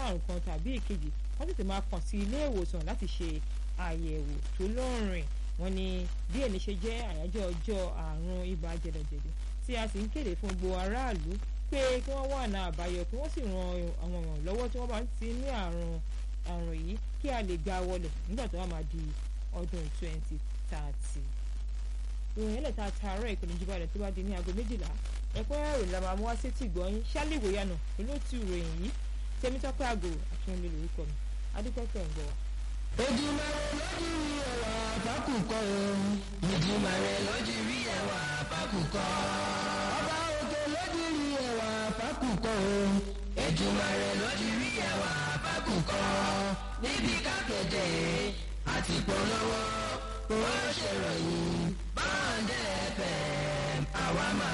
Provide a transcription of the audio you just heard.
àrùn kan tàbí èkejì wọ́n tètè máa kàn sí ilé ìwòsàn láti ṣe àyẹ̀wò tó lóòrìn wọ́n ní bí èmi ṣe jẹ́ àyájọ́ ọjọ́ àrùn ibà jẹ̀dọ̀jẹ̀dọ̀ tí a sì ń kéde fún gbogbo aráàlú pé kí wọ́n wà náà àbáyọ kí wọ́n sì ran àwọn èèyàn lọ́wọ́ tí wọ́n bá ti ní àrùn àrùn yìí kí a lè gba wọlé nígbà tó wà máa di ọdún twenty thirty. ìròyìn ẹlẹ́ta àtàárọ̀ ìpinnu jíba rẹ̀ tó bá di ní aago méjìlá ẹ̀kọ́ ìròyìn la máa mú wá sétí ìgbọ́yìn ṣálíwò yànà olóòtú ìròyìn yìí tẹ́mítọ́pẹ́ àgò àfihàn lórúkọ mi adúpẹ́pẹ́ ń gbọ́ wa. Ojúmọ́ lójú rí ẹwà àbákùkọ o. Ojúmọ́ rẹ̀ lójú rí ẹwà àbákùkọ. Ọba òkè lójú rí ẹwà àbákùkọ o. Ojúmọ́ rẹ̀ lójú rí ẹwà àbákùkọ. Níbi kápẹ́tẹ̀ àti polówó, ó ṣèròyìn báńdẹ̀ fẹ̀ àwa máa.